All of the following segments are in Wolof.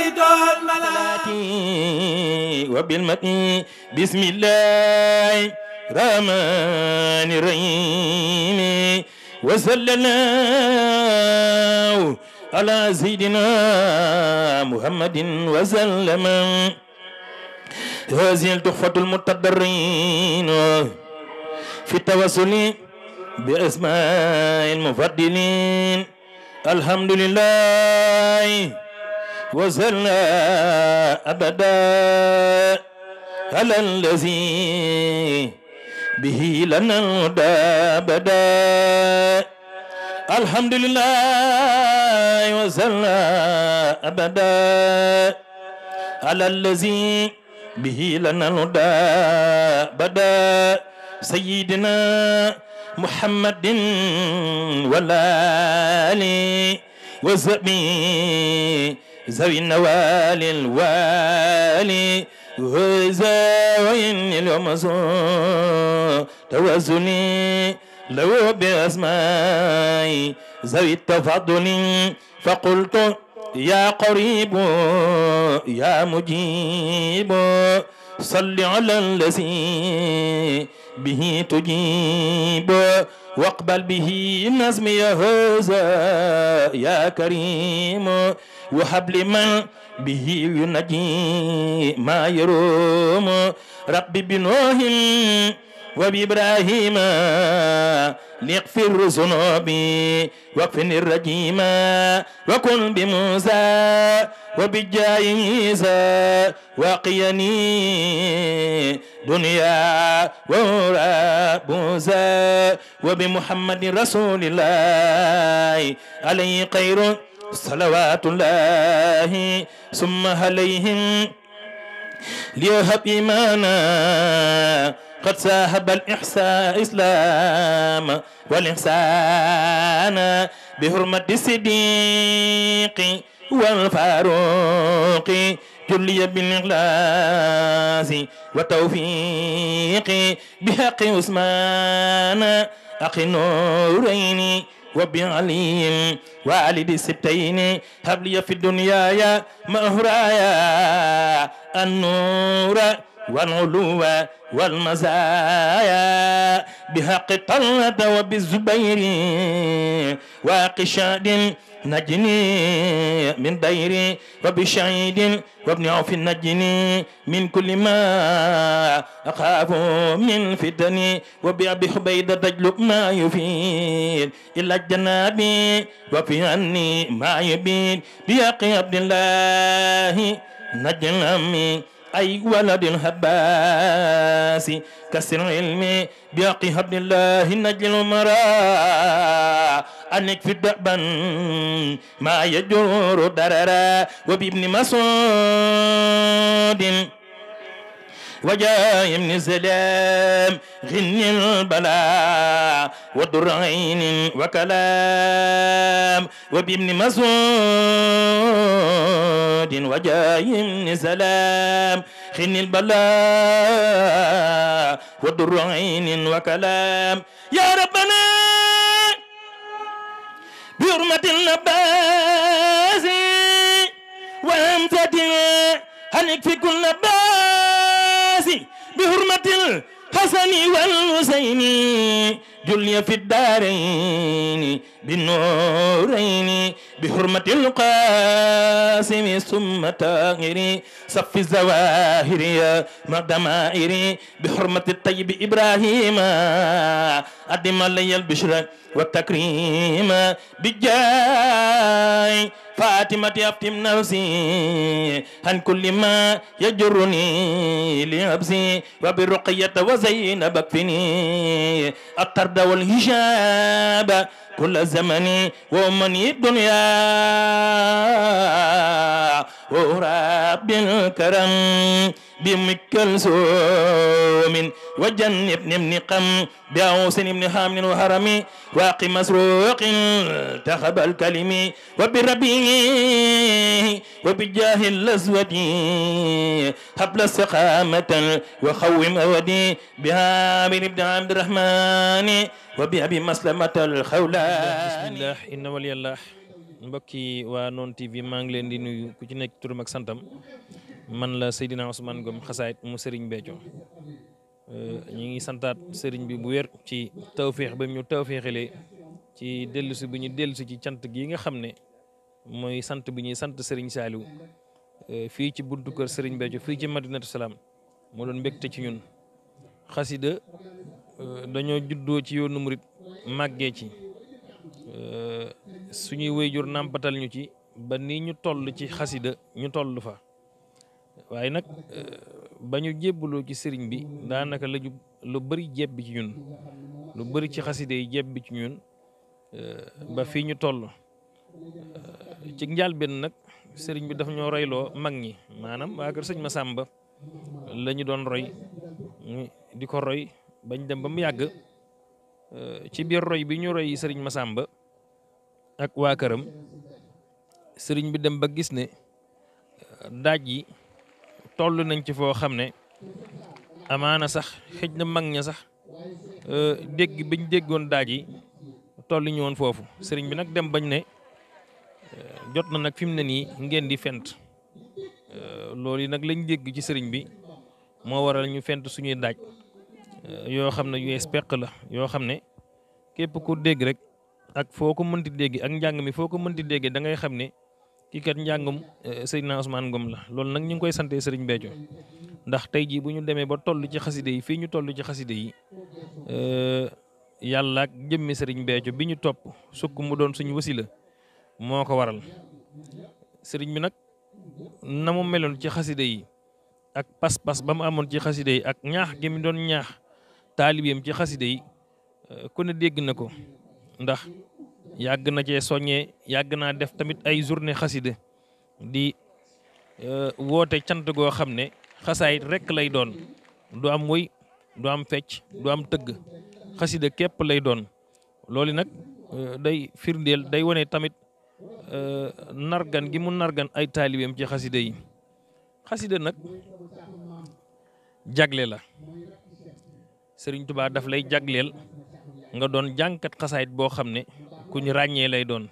ناديت الملائكة وبالمتن بسم الله الرحمن الرحيم وصلى الله على سيدنا محمد وسلم هذه التحفة المتضرين في التوسل بأسماء المفضلين الحمد لله وصلى أبدا على الذي به لنا الهدى أبدا الحمد لله وصلى أبدا على الذي به لنا الهدى أبدا سيدنا محمد والآل وصحبه ذوي النوال الوالي وزاوين اليوم توازني لو بأسماء ذوي التفضل فقلت يا قريب يا مجيب صل على الذي به تجيب واقبل به نظم يا هذا يا كريم وهب لمن به ينجي ما يروم ربي بنوح وبإبراهيم ليغفر ذنوبي واكفني الرجيم وكن بموسى وبجاه عيسى وقيني دنيا ورا موسى وبمحمد رسول الله عليه خير صلوات الله ثم عليهم ليهب إيمانا قد ساهب الإحسان إسلام والإحسان بحرمة الصديق والفاروق جلي بالإخلاص والتوفيق بحق عثمان أخي النورين وبعلي والد السبتين هب لي في الدنيا يا مهرايا النور والعلو والمزايا بحق طلة وبالزبير وقشاد نجني من ديري وبشعيد وابن عوف نجني من كل ما أخاف من فتني وبأبي حبيدة تجلب ما يفيد إلا الجناب وفي عني ما يبيد بيقي عبد الله نجنمي أي ولد الهباس كسر علمي بيقي عبد الله نجل المرا أنك في الدأبا ما يجر دررا وبابن مسعود وجاء ابن سلام غن البلاء ودر عين وكلام وبابن مسعود وجاء ابن سلام غن البلاء ودر عين وكلام يا ربنا بحرمة النباس وأمسة هنك في كل باس بحرمة الحسن والحسين جلي في الدارين بالنورين بحرمة القاسم ثم تاهري صف الزواهر يا مدمائري بحرمة الطيب إبراهيم أدم لي البشرى والتكريم بجاي فاطمة أفتم نفسي عن كل ما يجرني لنفسي وبالرقية وزينب اكفني الطرد والهجاب كل زمن ومني الدنيا ورب الكرم بمك السوم وجنب ابن قم بعوس ابن حامل وهرمي واقي مسروق تخب الكلم وبربي وبجاه الأسود حبل استقامة وخوم أودي بها من ابن عبد الرحمن وبأبي مسلمة الخولان بسم الله إن ولي الله mbokki waa Noon TV maa ngi leen di nuyu ku ci nekk turam ak santam man la Seydina Ousmane Ngom xasaayit mu Serigne Béthio ñu ngi santaat Serigne bi bu wér ci tawféex ba ñu tawféexalee ci dellusi bi ñu dellusi ci cant gi nga xam ne mooy sant bi ñuy sant Serigne Saliou fii ci buntu kër Serigne Béthio fii ci Madinatu Salaam moo doon mbégte ci ñun xasida dañoo juddoo ci yoonu murit màggee ci suñuy wéyjur nàmpatal ñu ci ba ni ñu toll ci xasida ñu toll fa waaye nag ba ñu jébbaloo ci sëriñ bi daanaka la lu bëri jebbi ci ñun lu bëri ci xasida yi jebbi ci ñun ba fii ñu toll ci njàlbeen nag sëriñ bi daf ñoo royloo mag ñi maanaam waa kër sëñ Masamba la ñu doon roy di ko roy bañ dem ba mu yàgg ci biir roy bi ñu roy sëriñ Masamba ak waa këram sëriñ bi dem ba gis ne daaj yi toll nañ ci foo xam ne amaana sax xëj na mag ña sax dégg biñ déggoon daaj yi toll ñu woon foofu sëriñ bi nag dem bañ ne jot na nag fi mu ne nii ngeen di fent loolu yi nag lañ dégg ci sëriñ bi moo waral ñu fent suñuy daaj yoo xam ne yu speq la yoo xam ne képp ku dégg rek ak foo ko mënti dégg ak njàng mi foo ko mënti dégg da ngay xam ne kii kat njàngum Seydina Ousmane Ngom la loolu nag ñu ngi koy santee sëriñ Béthio ndax tey jii bu ñu demee ba toll ci xaside yi fii ñu toll ci xaside yi yàlla ak jëmmi sëriñ Béthio bi ñu topp sukk mu doon suñu wasila moo ko waral sëriñ bi nag na mu meloon ci xaside yi ak pas-pas ba mu amoon ci xaside yi ak ñaax gi mu doon ñaax taalibeem ci xaside yi ku ne dégg na ko ndax yàgg na cee soññee yàgg naa def tamit ay journée xaside di woote cant goo xam ne xasaayit rekk lay doon du am woy du am fecc du am tëgg xaside képp lay doon loolu nag day firndeel day wone tamit nargan gi mu nargan ay taalibeem ci xaside yi xaside nag jagle la Sëriñ Tuubaa daf lay jagleel nga doon jànkat xasaayit boo xam ne ku ñu ràññee lay doon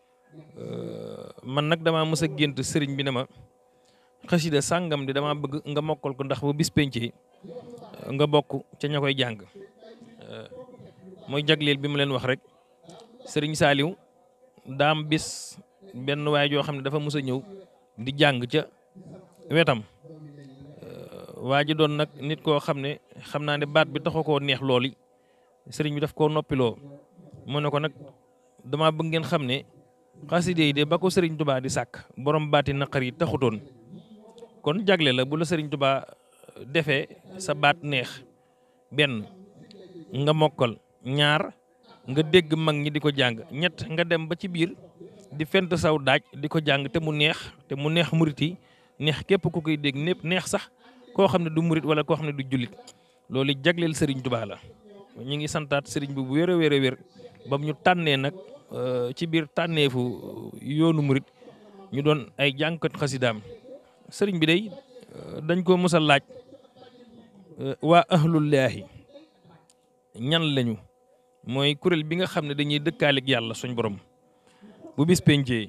man nag dama mës a gént sëriñ bi ne ma xasida sàngam di dama bëgg nga mokkal ko ndax bu bis pencee nga bokk ca ña koy jàng mooy jagleel bi mu leen wax rek sëriñ Saaliw daam bis benn waay joo xam ne dafa mës a ñëw di jàng ca wetam waa ji doon nag nit koo xam ne xam naa ne baat bi taxu koo neex looli sëriñ bi daf koo noppiloo mu ne ko nag dama bëgg ngeen xam ne xaside yi de ba ko sëriñ tubaa di sàkk borom baati naqar yi taxutoon kon jagle la bu la sëriñ tubaa defee sa baat neex benn nga mokkal ñaar nga dégg mag ñi di ko jàng ñett nga dem ba ci biir di fent saw daaj di ko jàng te mu neex te mu neex murit yi neex képp ku koy dégg népp neex sax koo xam ne du murit wala koo xam ne du jullit loolu jagleel sëriñ tubaa la ñu ngi santaat sëriñ bi bu wér a wér a wér ba ñu tànnee nag ci biir tànneefu yoonu murit ñu doon ay jànkat xasidaam sëriñ bi day dañ ko mës a laaj waa ahlullaahi ñan lañu mooy kuréel bi nga xam ne dañuy dëkkaaleeg yàlla suñ borom bu bis pencee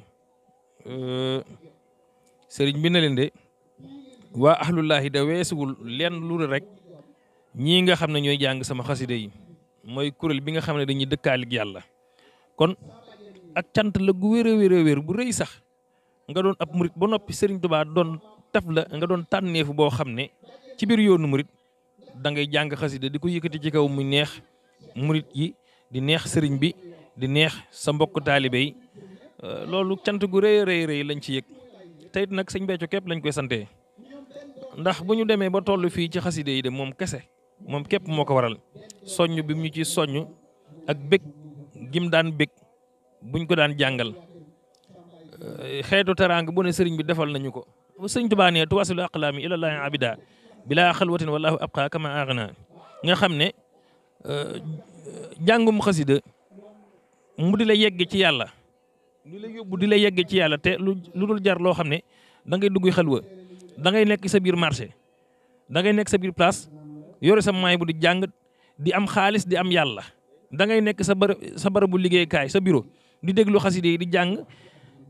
sëriñ bi na leen de waa ahlullaahi da weesuwul lenn lu rek ñii nga xam ne ñooy jàng sama xasida yi mooy kuréel bi nga xam ne dañuy dëkkaaleeg yàlla kon ak cant la gu wér a wér a wér bu rëy sax nga doon ab murit ba noppi Sëriñ Tuubaa doon taf la nga doon tànneefu boo xam ne ci biir yoonu murit da ngay jàng xasida di ko yëkkati ci kaw mu neex murit yi di neex sëriñ bi di neex sa mbokk taalibe yi loolu cant gu rëy rëy rëy lañ ci yëg tey nag sëñ Béthio képp lañ koy santee ndax bu ñu demee ba toll fii ci xaside yi de moom kese moom képp moo ko waral soññ bi mu ñu ci soññ ak bég gim daan bég buñ ko daan jàngal xeetu teraanga bu ne sëriñ bi defal nañu ko sëriñ Tuubaa ne tuwasilu aqlaami ilallaahi abida bilaa xalwatin wallahu abqa kama aghna nga xam ne jàngum xasida mu di la yegg ci yàlla di la yóbbu di la yegg ci yàlla te lu lu dul jar loo xam ne da ngay dugg xalwa da ngay nekk sa biir marché da ngay nekk sa biir place yore sa maay bu di jàng di am xaalis di am yàlla da ngay nekk sa bërëb sa bërëbu liggéeykaay sa bureau di déglu xaside yi di jàng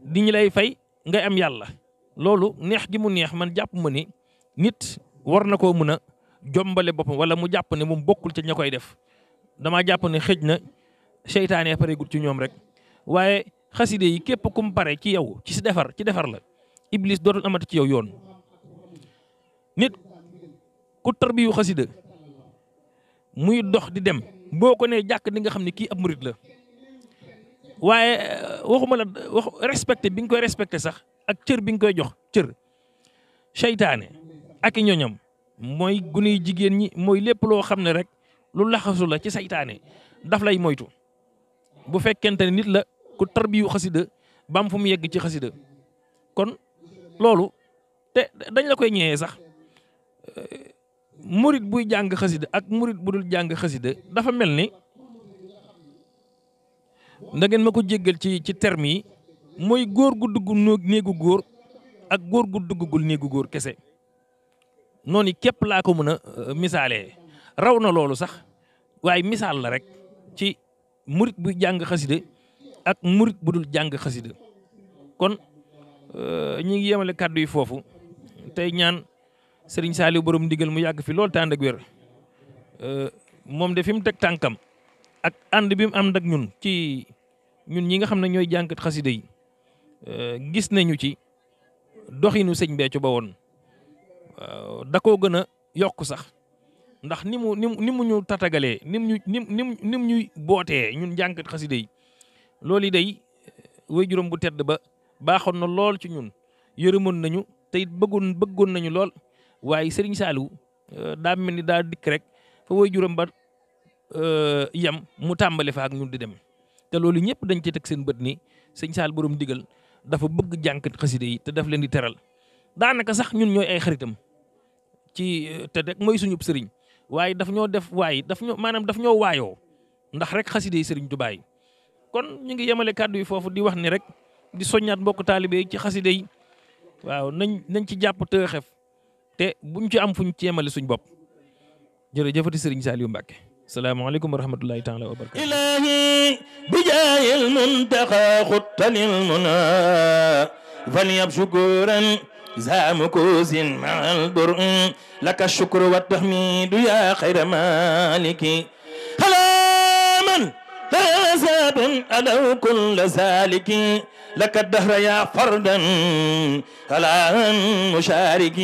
di ñu lay fay ngay am yàlla loolu neex gi mu neex man jàpp ma ni nit war na koo mën a jombale boppam wala mu jàpp ne moom bokkul ca ña koy def damaa jàpp ne xëj na seytaane pareegul ci ñoom rek waaye xaside yi képp kum pare ci yow ci si defar ci defar la iblis dootul amati ci yow yoon nit ku tarbiyu xasida muy dox di dem boo ko nee jàkk di nga xam ne kii ab murit la waaye waxuma la wax respecté bi nga koy respecté sax ak cër bi nga koy jox cër seytaane ak i ñoñam mooy gune jigéen ñi mooy lépp loo xam ne rek lu laxasu la ci seytaane daf lay moytu bu fekkente ne nit la ku tarbiyu xasida bam fu mu yegg ci xasida kon loolu te dañ la koy ñëwee sax murit buy jàng xasida ak murit bu dul jàng xasida dafa mel ni da ngeen ma ko jéggal ci ci terme yi mooy góor gu dugg néegu góor ak góor gu duggagul néegu góor kese noonu képp laa ko mën a misaalee raw na loolu sax waaye misaal la rek ci murit buy jàng xasida ak murit bu dul jàng xasida kon ñi ngi yemale kàddu yi foofu tey ñaan Serigne Saliou borom ndigal mu yàgg fi loolu te ànd ak wér moom de fi mu teg tànkam ak ànd bi mu ànd ak ñun ci ñun ñi nga xam ne ñooy jànkat xasida yi gis nañu ci doxinu sëñ Béthio ba woon da koo gën a yokk sax ndax ni mu ni mu ni mu ñu tatagalee ni mu ñu ni mu ni mu ñuy bootee ñun jànkat xasida yi loolu yi day way juróom bu tedd ba baaxoon na lool ci ñun yërëmoon nañu te it bëggoon bëggoon nañu lool waaye Serigne Saliou daa mel ni daa dikk rek fa way juróom ba yem mu tàmbali fa ak ñun di dem te loolu ñëpp dañ ci teg seen bët ni sëñ Sall borom digal dafa bëgg jànkat xasida yi te daf leen di teral daanaka sax ñun ñooy ay xaritam ci te rek mooy suñu sëriñ waaye daf ñoo def waaye daf ñoo maanaam daf ñoo waayoo ndax rek xasida yi sëriñ Tuubaa yi kon ñu ngi yemale kàddu yi foofu di wax ni rek di soññaat mbokk taalibe yi ci xasida yi waaw nañ nañ ci jàpp te xef te buñ ci am fuñ ci yemale suñ bopp jërëjëfati sëriñ Saliou Mbacke salaamaaleykum wa rahmatullahi taala wa barakatu ilahi bijaayil muntaqa xuttalil muna falyab shukuran zamukusin maal bur laka shukru wa tahmidu ya xayra maliki halaman حساب ألو كل سالك لك الدهر يا فردا على مشارك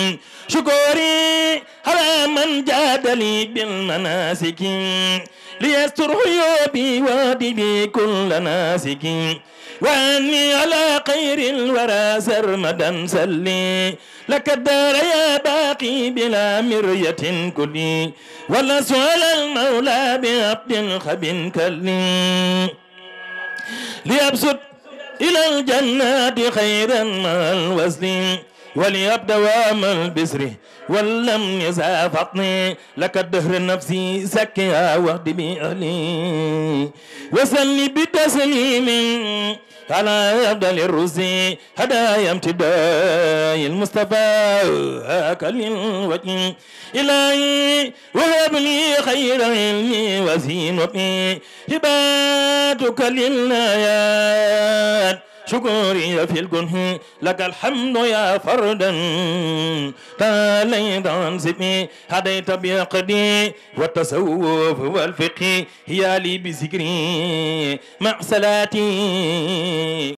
شكوري على من جاد لي بالمناسك ليستر عيوبي وادبي كل ناسك واني على خير الورى سرمدا سلي لك الدار يا باقي بلا مرية كلي ولا سؤال المولى بعبد خب كلي ليبسط إلى الجنات خيرا مع الوزن وليب دوام البسر ولم يزع فطني لك الدهر نفسي سكيا وحد بأهلي وسلي بتسليم على أفضل الرسل هدايا امتداء المصطفى هاكل الوجه إلهي وهب لي خير علمي وزينتي هباتك للآيات شكوري في الكنه لك الحمد يا فردا تاليت عن سبي هديت بعقدي والتصوف والفقه هي لي بذكري مع صلاتي